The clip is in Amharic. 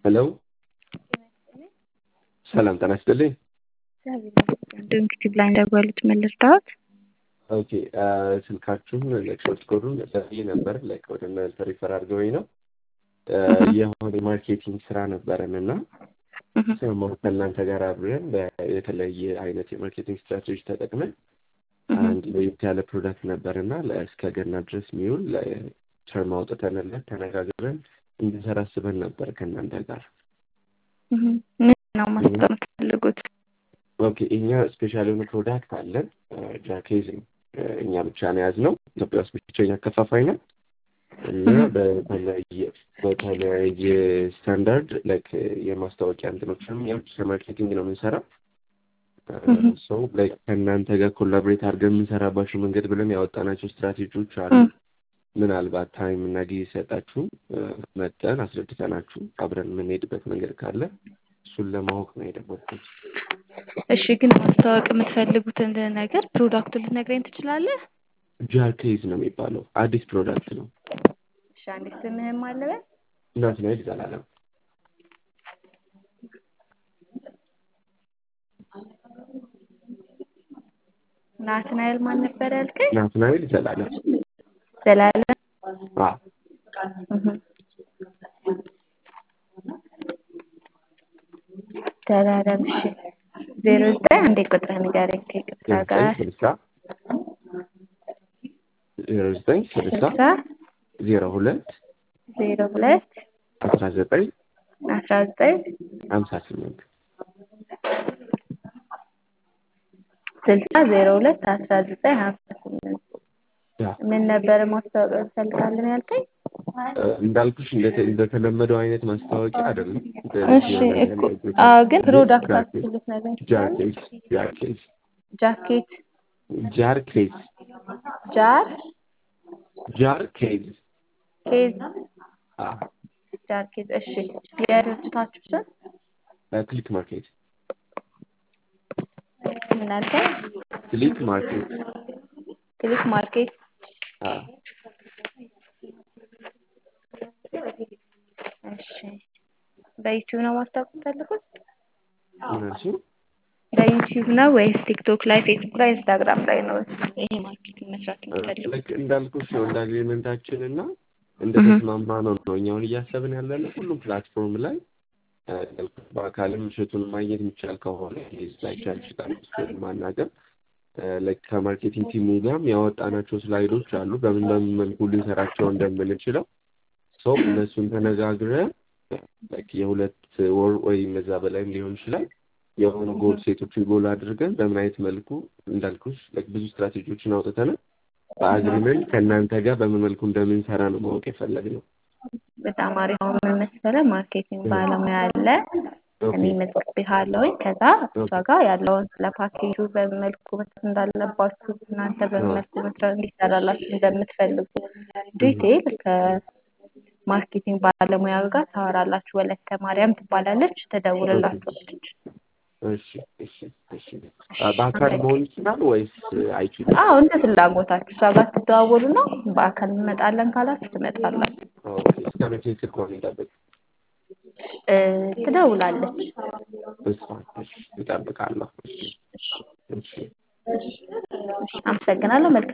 ሄሎ ሰላም ጤና ይስጥልኝ። እንግዲህ ብላይንድ ደወሉት ምን ልርዳዎት? ኦኬ ስልካችሁን ሾርት ኮዱን ሰብዬ ነበር ላይክ ወደ እናንተ ሪፈር አድርገውኝ ነው የሆነ ማርኬቲንግ ስራ ነበረን እና ሰሞኑን ከእናንተ ጋር አብረን የተለያየ አይነት የማርኬቲንግ ስትራቴጂ ተጠቅመን አንድ ለየት ያለ ፕሮዳክት ነበር እና እስከ ገና ድረስ የሚውል ተርም አውጥተንለት ተነጋግረን እንድንሰራ አስበን ነበር ከእናንተ ጋር። ምን ነው ማስታወቅ የምትፈልጉት? ኦኬ እኛ ስፔሻል የሆነ ፕሮዳክት አለን። ጃኬዝ ነው እኛ ብቻ ነው የያዝነው። ኢትዮጵያ ውስጥ ብቸኛ አከፋፋይ ነው እና በተለያየ በተለያየ ስታንዳርድ ላይክ የማስታወቂያ እንትኖችንም ያው ማርኬቲንግ ነው የምንሰራው። ሰው ላይክ ከእናንተ ጋር ኮላቦሬት አድርገን የምንሰራባቸው መንገድ ብለን ያወጣናቸው ስትራቴጂዎች አሉ። ምናልባት ታይም እና ጊዜ ሰጣችሁ መጠን አስረድተናችሁ አብረን የምንሄድበት መንገድ ካለ እሱን ለማወቅ ነው የደወልኩት። እሺ፣ ግን ማስታወቅ የምትፈልጉትን ነገር ፕሮዳክቱን ልትነግረኝ ትችላለህ? ጃኬዝ ነው የሚባለው አዲስ ፕሮዳክት ነው። እሺ፣ አንዴ ስምህም አለበ ናትናኤል ዘላለም። ናትናኤል ማን ነበር ያልከኝ? ናትናኤል ዘላለም። ዘላለም አዎ ዘላለም። እሺ ዜሮ ዘጠኝ አንዴ ቁጥር ንገረኝ ከይቅርታ ጋር ስልሳ ዜሮ ዘጠኝ ስልሳ ስልሳ ዜሮ ሁለት ዜሮ ሁለት አስራ ዘጠኝ አስራ ዘጠኝ ሀምሳ ስምንት ስልሳ ዜሮ ሁለት አስራ ዘጠኝ ሀምሳ ስምንት ምን ነበር ማስታወቂያ እንፈልጋለን ያልከኝ? እንዳልኩሽ እንደተለመደው አይነት ማስታወቂያ አይደለም። እሺ እኮ አዎ፣ ግን ፕሮዳክታችሁ ልትነግረኝ ጃኬዝ ጃኬዝ ጃኬት ጃርኬዝ ጃር ጃርኬዝ ኬዝ አ ጃርኬዝ። እሺ የድርጅታችሁ ስም ክሊክ ማርኬት ምን አልከኝ? ክሊክ ማርኬት ክሊክ ማርኬት። አ እሺ በዩቲዩብ ነው ማስታወቅ የምትፈልጉት? ምን አልሽኝ? በዩቲዩብ ነው ወይስ ቲክቶክ ላይ፣ ፌስቡክ ላይ፣ ኢንስታግራም ላይ ነው ይሄ ማርኬቲንግ መስራት የምትፈልጉት? ልክ እንዳልኩሽ ነው እንደ አግሪመንታችን እና እንደተስማማ ነው ነው እኛውን እያሰብን ያለነው ሁሉም ፕላትፎርም ላይ በአካልም እሸቱን ማግኘት የሚቻል ከሆነ ላይቻል ይችላል እሱን ማናገር ላይክ ከማርኬቲንግ ቲሙ ጋርም ያወጣናቸው ስላይዶች አሉ በምን በምን መልኩ ልንሰራቸው እንደምንችለው ሰው እነሱን ተነጋግረን ላይክ የሁለት ወር ወይም እዛ በላይም ሊሆን ይችላል የሆኑ ጎል ሴቶችን ጎል አድርገን በምን አይነት መልኩ እንዳልኩሽ ላይክ ብዙ ስትራቴጂዎችን አውጥተናል በአግሪመንት ከእናንተ ጋር በምን መልኩ እንደምንሰራ ነው ማወቅ የፈለግነው። በጣም አሪፍ ነው። ምን መሰለህ ማርኬቲንግ ባለሙያ አለ እኔ መጽቤሃለሁኝ ከዛ እሷ ጋር ያለውን ስለ ፓኬጁ በምን መልኩ መስራት እንዳለባችሁ እናንተ በምን መልኩ መስራት እንዲሰራላችሁ እንደምትፈልጉ ዲቴይል ከማርኬቲንግ ባለሙያ ጋር ታወራላችሁ። ወለተ ማርያም ትባላለች፣ ትደውልላችኋለች። እሺ እሺ እሺ። በአካል መሆን ይችላል ወይስ አይችልም? አዎ እንደ ፍላጎታችሁ እሷ ጋር ትደዋወሉ ነው። በአካል እንመጣለን ካላችሁ ትመጣላችሁ። ኦኬ። እስከ መቼ ስልኳን እንጠብቅ? ትደውላለች። እሷ እሺ፣ እጠብቃለሁ። እሺ እሺ። አመሰግናለሁ። መልካም